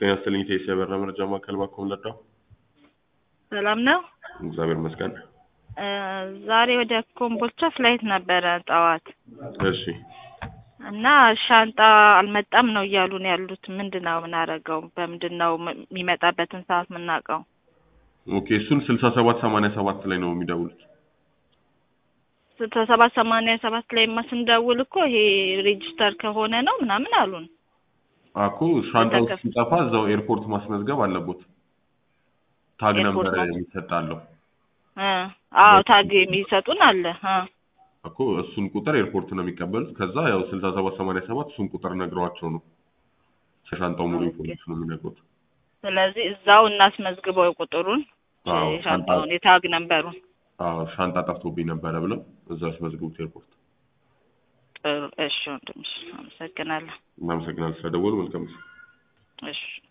ጤና ይስጥልኝ ቴስ የበራ መረጃ ማዕከል ባኮም ለዳው ሰላም ነው። እግዚአብሔር ይመስገን። እ ዛሬ ወደ ኮምቦልቻ ፍላይት ነበረ ጠዋት እሺ እና ሻንጣ አልመጣም ነው እያሉን ያሉት። ምንድን ነው የምናደርገው? በምንድን ነው ም- የሚመጣበትን ሰዓት የምናውቀው? ኦኬ እሱን ስልሳ ሰባት ሰማንያ ሰባት ላይ ነው የሚደውሉት። ስልሳ ሰባት ሰማንያ ሰባት ላይ ማ ስንደውል እኮ ይሄ ሬጅስተር ከሆነ ነው ምናምን አሉን። አኮ ሻንጣው ተከፍ- ሲጠፋ እዛው ኤርፖርት ማስመዝገብ አለቦት። ታግ ኤርፖርት ነበር ማስ- የሚሰጣለው እ አዎ ታግ የሚሰጡን አለ። እ እኮ እሱን ቁጥር ኤርፖርት ነው የሚቀበሉት። ከዛ ያው ስልሳ ሰባት ሰማንያ ሰባት እሱን ቁጥር ነግረዋቸው ነው ከሻንጣው ሙሉ ኦኬ። ኢንፎርሜሽን ነው የሚነግሩት። ስለዚህ እዛው እናስመዝግበው ቁጥሩን አዎ የሻንጣውን የታግ ነንበሩን። አዎ ሻንጣ ጠፍቶብኝ ነበረ ብለው እዛው ያስመዝግቡት ኤርፖርት። ጥሩ እሺ ወንድምሽ አመሰግናለሁ። እናመሰግናለን ስለደወሉ። መልካም ጊዜ። እሺ